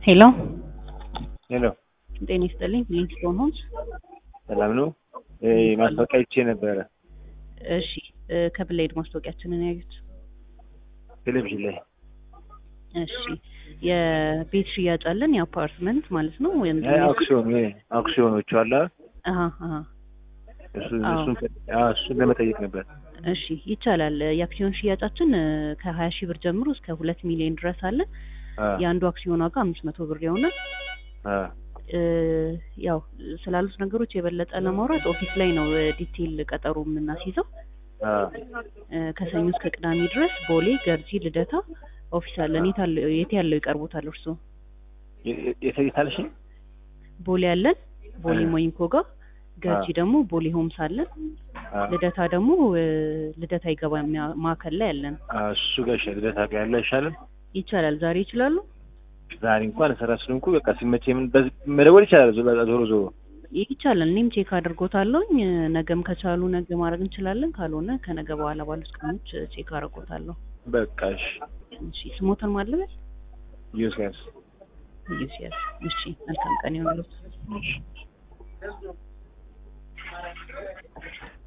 ሄሎ ሄሎ ጤና ይስጥልኝ። ሊንክስቶን ሆምስ። ሰላም ነው? እ ማስታወቂያ አይቼ ነበረ እሺ እ ከብላይድ ማስታወቂያችንን ያዩት። ቴሌቪዥን ላይ። እሺ የቤት ሽያጭ አለን፣ የአፓርትመንት ማለት ነው ወይም እ አክሲዮን እ አክሲዮኖቹ አለ አሀ አሀ እሱ አዎ። እሱን አ እሱን ለመጠየቅ ነበር። እሺ ይቻላል። የአክሲዮን ሽያጫችን እ ከሀያ ሺህ ብር ጀምሮ እስከ ሁለት ሚሊዮን ድረስ አለ። አ የአንዱ አክሲዮን ዋጋ አምስት መቶ ብር ይሆናል። አ እ ያው ስላሉት ነገሮች የበለጠ ለማውራት ኦፊስ ላይ ነው እ ዲቴይል ቀጠሮ የምናስይዘው። አ እ ከሰኞ እስከ ቅዳሜ ድረስ ቦሌ፣ ገርጂ፣ ልደታ ኦፊስ አለን። የት አለ- የት ያለው ይቀርቦታል እርስዎ? የ- የ- የት የት አልሽኝ? ቦሌ አለን፣ ቦሌ እ ሞይንኮ ጋር። ገርጂ ደግሞ ቦሌ ሆምስ አለን። አ ልደታ ደግሞ እ ልደታ ይገባ ማዕከል ላይ አለን። አ እሱ ጋር ይሻላል። ልደታ ጋር ያለ አይሻልም? ይቻላል። ዛሬ ይችላሉ? ዛሬ እንኳን ስራ ስለሆንኩ በቃ ሲመቸኝ ምን በዚህ መደወል ይቻላል። ዞ- ዞሮ ዞሮ ይቻላል። እኔም ቼክ አድርጎታለሁኝ። እ ነገም ከቻሉ ነገ ማድረግ እንችላለን። ካልሆነ ከነገ በኋላ ባሉት ቀኖች እ ቼክ አድርጎታለሁ። በቃ እሺ። እሺ ስሞተን ማለበል ዩስያስ ዩሲያስ። እሺ መልካም ቀን ይሆንልዎት። እሺ